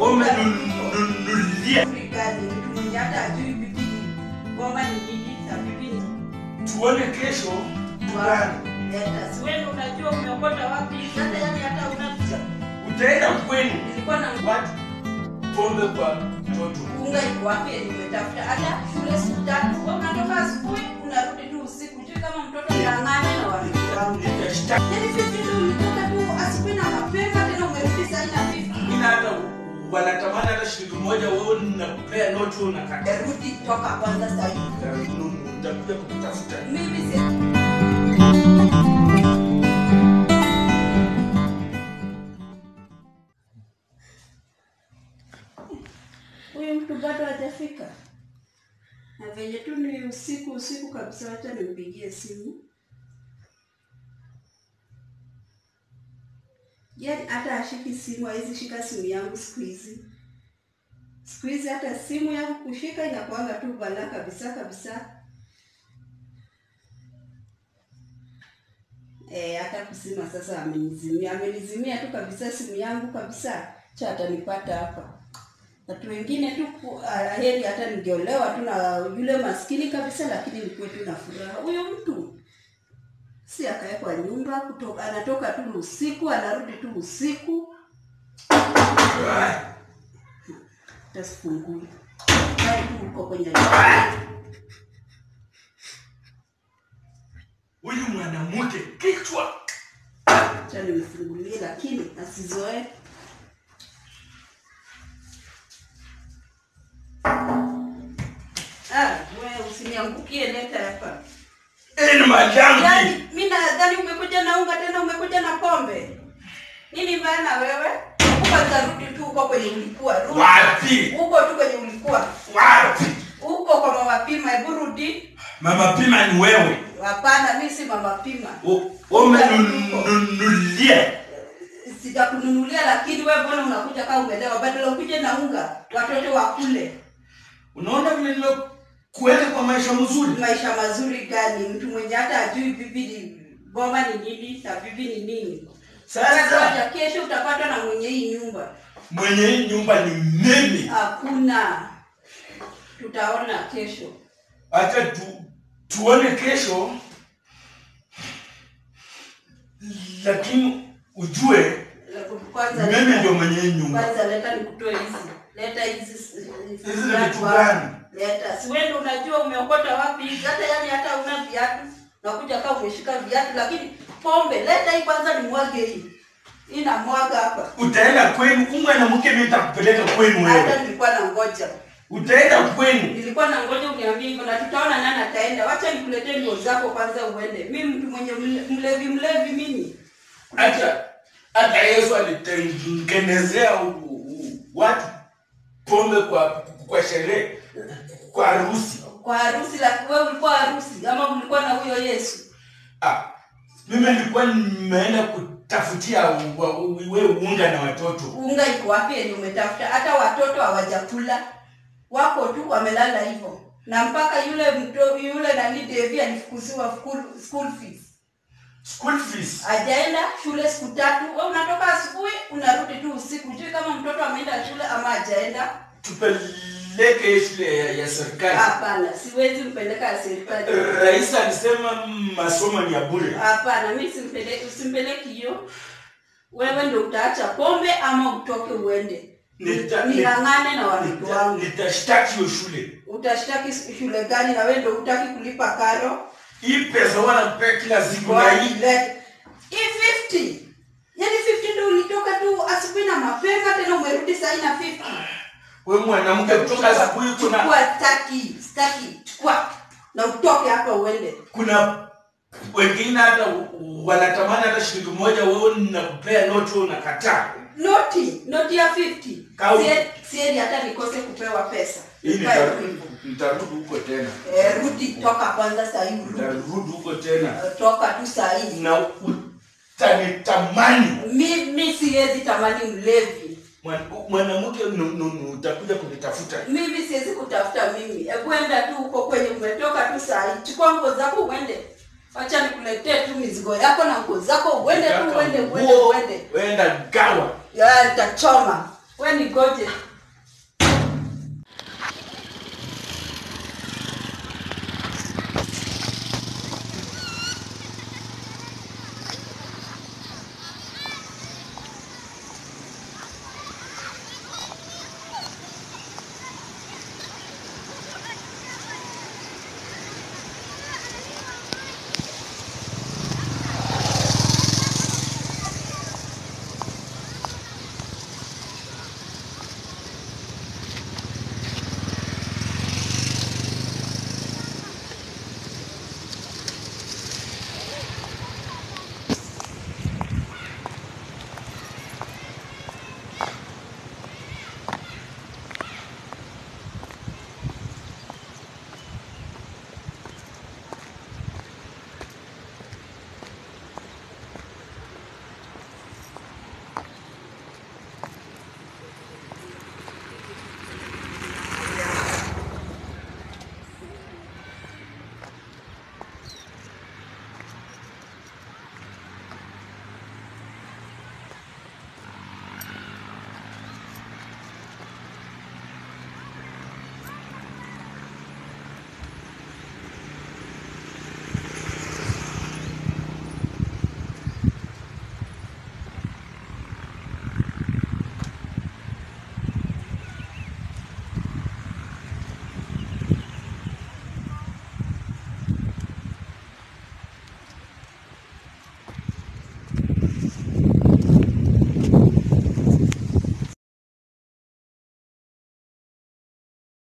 Umenunulia Gani mtu mwenye hata ajui bibi ngoma ni nini na bibi ni tuone kesho gani. leta. Si wewe unajua umeokota wapi? Sasa yani hata una Utaenda kwenu nilikuwa na watu pombe kwa mtoto. unga iko wapi? Nimetafuta hata shule siku tatu. Wewe unatoka asubuhi unarudi tu usiku. Je, kama mtoto ng'ang'ane na watoto wangu. Nitashtaki Yaani vipi tu ulitoka tu asubuhi na mapema tena umerudi saa nne na vipi? Mimi hata wanatamani hata shilingi moja, wewe nakupea noti, wewe unakataa. Rudi toka kwanza saa hii. Utakuja kutafuta. Mimi si huyu mtu bado hajafika, na venye tu ni usiku usiku kabisa, wacha nimpigie simu. Yaani hata ashiki simu, hawezi shika simu yangu siku hizi. Siku hizi hata simu yangu kushika inakuanga tu balaa kabisa kabisa. Eh, hata kusima sasa amenizimia, amenizimia tu kabisa simu yangu kabisa, cha atanipata hapa. Watu wengine tu ku- ah, heri hata ningeolewa tu na yule maskini kabisa, lakini nikuwe tu na furaha. Huyo mtu si akawekwa nyumba kutoka, anatoka tu usiku anarudi tu usiku, hata sifungui Kae tu uko kwenye Huyu mwanamke kichwa cha nimfungulie, lakini asizoe Ah, wewe usiniangukie leta hapa. ni madambi. Yaani mimi nadhani umekuja na unga tena umekuja na pombe. Nini maana wewe? Kwanza rudi tu huko kwenye ulikuwa. Rudi. Wapi? Huko tu kwenye ulikuwa. Wapi? Huko kwa mama Pima, hebu rudi. Mama Pima ni wewe. Hapana, mimi si mama Pima. U- Umenunulia Sijakununulia lakini wewe mbona unakuja kama umelewa? Badala ukuje na unga, watoto wakule. Unaona vile nimekuweka kwa maisha mzuri. Maisha mazuri gani? Mtu mwenye hata ajui bibi ni goma ni nini na bibi ni nini. Sasa Sasa kesho utapatwa na mwenye hii nyumba. mwenye hii nyumba ni mimi. Hakuna. Tutaona kesho. Acha tu, tuone kesho, lakini ujue Kwanza mimi ndio mwenye hii nyumba. kwanza leta nikutoe hizi. Leta hizi Hizi ni vitu gani? Leta. Si wewe ndio unajua umeokota wapi hizi? Hata yani hata una viatu. Nakuja kama umeshika viatu lakini pombe leta hii kwanza nimwage hii. Hii namwaga hapa. Utaenda kwenu, huyu mwanamke mimi nitakupeleka kwenu Hata wewe. nilikuwa na ngoja. Utaenda kwenu. Nilikuwa na ngoja uniambie hivyo na tutaona nani ataenda. Wacha nikuletee nguo zako kwanza uende. Mimi mtu mwenye mle- mlevi mlevi mimi. Hata hata Yesu alitengenezea u- u- watu pombe kwa kwa sherehe, kwa harusi. Kwa harusi la wewe ulikuwa harusi ama ulikuwa na huyo Yesu? Ah, mimi nilikuwa nimeenda kutafutia wa- wewe unga na watoto. Unga iko wapi yenye umetafuta? Hata watoto hawajakula. Wako tu wamelala hivyo. Na mpaka yule mto, yule nani Devi alifukuziwa school, school fees. School fees. Hajaenda shule siku tatu. Wewe unatoka asubuhi unarudi tu usiku. Jui kama mtoto ameenda shule ama hajaenda. Tupeleke shule ya, ya serikali. Hapana, siwezi mpeleka ya serikali. Rais alisema masomo ni ya bure. Hapana, mimi simpeleki, usimpeleki hiyo. Wewe ndio utaacha pombe ama utoke uende. Nita- Ning'ang'ane na watoto Nita- wangu. Nitashtaki hiyo shule. Utashtaki shule gani na wewe ndio hutaki kulipa karo? Hii pesa wanapea kila siku na Kwa hii ile hii 50. Yaani 50 ndio ulitoka tu asubuhi na mapema tena umerudi saa hii na 50. wewe mwanamke kutoka asubuhi kuna Chukua staki, staki, chukua na utoke hapa uende. kuna wengine hata wanatamani hata shilingi moja, wewe nakupea noti, wewe unakataa. Noti, noti ya 50. Kau- Sie- Sieni hata nikose kupewa pesa. Hii Ukae tu nitarudi hivyo. nitarudi huko tena, Eh, rudi toka kwanza saa hii rudi. nitarudi huko tena Eh, Toka tu saa hii. na utanitamani Mimi siwezi tamani mlevi. Mwan- mwanamke, nu- nu- nu- utakuja kunitafuta. Mimi siwezi kutafuta mimi. Hebu enda tu huko kwenye umetoka tu saa hii. Chukua nguo zako uende. Wacha nikuletee tu mizigo yako na nguo zako uende tu uende uende Nguo, uende. Wenda gawa Ya nitachoma. we ni goje